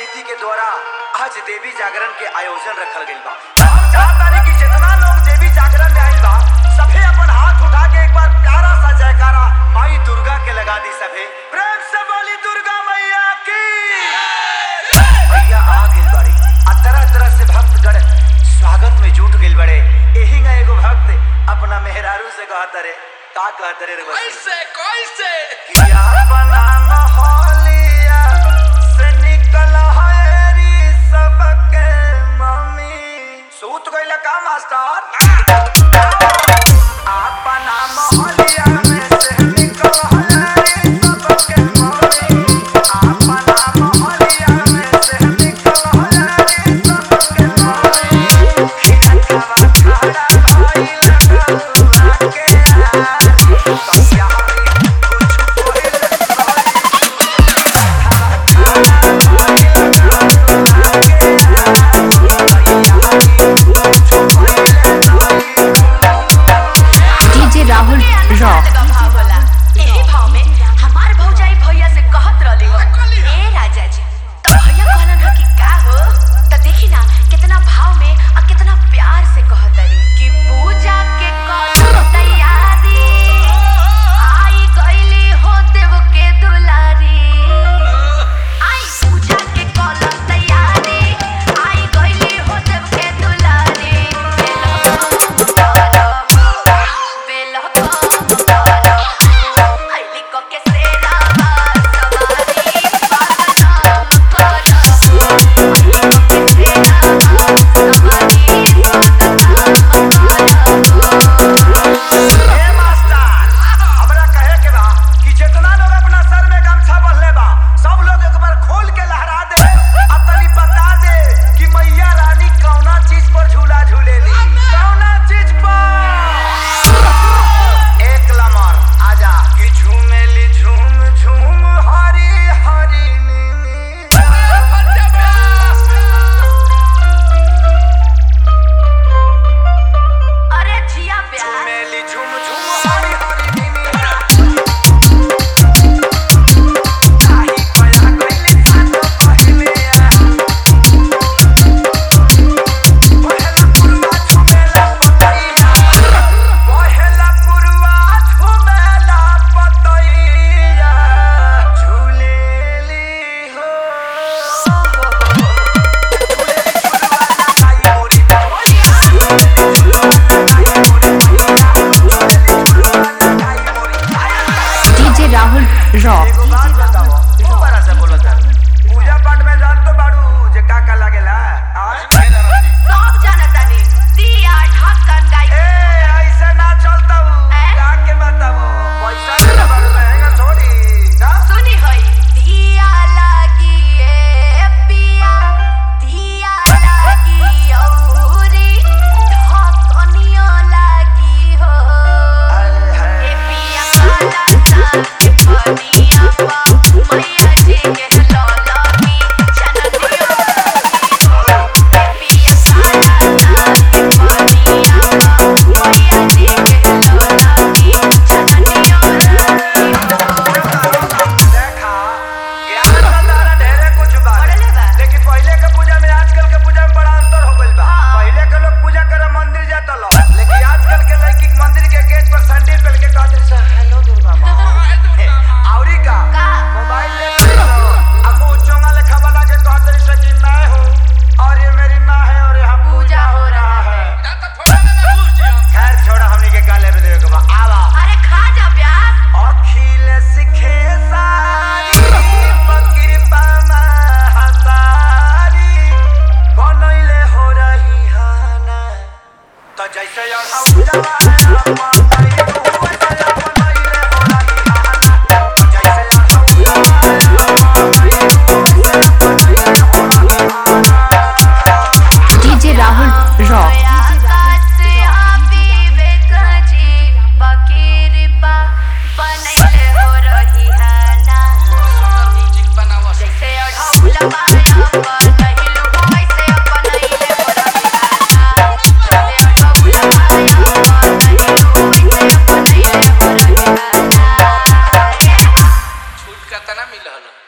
समिति के द्वारा आज देवी जागरण के आयोजन रखल गइल बा हम चाहतानी कि जितना लोग देवी जागरण में आइल बा सभे अपन हाथ उठा के एक बार प्यारा सा जयकारा माई दुर्गा के लगा दी सभे प्रेम से बोली दुर्गा मैया की मैया आ गइल बाड़ी आ तरह तरह से भक्तगण स्वागत में जुट गइल बड़े एही ना एगो भक्त अपना मेहरारू से कहत रे का कहत रे रे बच्ची? कैसे कैसे किया बना मोहलिया से निकल हरी सबके मम्मी सूत गइल का मास्टर अपना मोहलिया में से निकल हरी सबके मम्मी अपना मोहलिया में से निकल हरी सबके मम्मी खिलखवा खड़ा भइल गलुआ के आरी कसिया कुछ डीजे राहुल रॉक का भाव होला एही भाव में हमार भौजाई भैया से कहत रहली हो ए राजा जी तो भैया कहलन ह कि का हो त देखी ना कितना भाव में और कितना प्यार से कहत रही कि पूजा के करो तैयारी आई गईली हो देव के दुलारी आई पूजा के करो तैयारी आई गईली हो देव के दुलारी बेलो बेलो आईली को के सेरा सवारी पागल करो आईली को के सेरा सवारी ए मास्टर हमरा कहे के बा कि जितना लोग अपना सर में गमछा बंधले बा सब लोग एक बार खोल के लहरा दे आ तनी बता दे कि मैया रानी कौना चीज पर झूला झूलेली कौना चीज पर एक लमर आजा कि झूमेली झूम झूम हरी हरी नीनी अरे जिया प्यार झूमेली झूम झूम हरी हरी नीनी काही कया कइले सातो पहिले आ पहला पुरवा झुमेला पतैया पहला पुरवा झुमेला पतैया झूलेली हो डीजे राहुल रॉक एगो बात बताओ तू बड़ा से बोलो तार पूजा पाठ में जान तो बाड़ू जे का का लागेला आज सब जानतानी दिया ढक्कन गाई ए ऐसे ना चलता हूँ हैं? का के बताओ पैसा ना बाड़ू रहेगा थोड़ी ना सुनी होई दिया लागी ए पिया दिया लागी औरी ढकनियो लागी हो ए पिया काला साग पनिया पा मैया जी के लौलगी चननियो ए पिया काला साग पनिया पा मैया जी के लौलगी चननियो देखा ज्ञान का तारा ढेरे कुछ बा बढ़ले बा। लेकिन पहले के पूजा में आजकल के पूजा में बड़ा अंतर हो गइल बा हाँ। पहले के लोग पूजा करे मंदिर जाता लो लेकिन आजकल के लड़की के मंदिर के गेट पर सैंडल पहन के कहते से हेलो दुर्गा माँ हे, औरी का का? मोबाइल ले लो अब वो चोंगा लेखा बना के कहते से कि मैं हूँ और ये मेरी माँ है और यहाँ पूजा हो रहा है ना तो थोड़ा ना ना घुस जियो खैर छोड़ा हमनी के गाले में देवे के बा आवा अरे खा जा प्याज अखिल सिखे सारी कृपा हसारी बनैले हो रही हाना तो जैसे अढ़ाऊ जवाना बनैले हो वैसे बनैले हो रही हाना जैसे अढ़ाऊ जवाना बनैले हो वैसे बनैले हो रही हाना डीजे राहुल रॉक आकाश से आवी बेकजी बकीरपा बनैले हो रही है ना म्यूजिक बनावा जैसे अढ़ौला माया बनैलो हो वैसे बनैले हो रही है ना जैसे अढ़ौला माया बनैलो हो वैसे बनैले हो रही है ना छूट का तना मिलल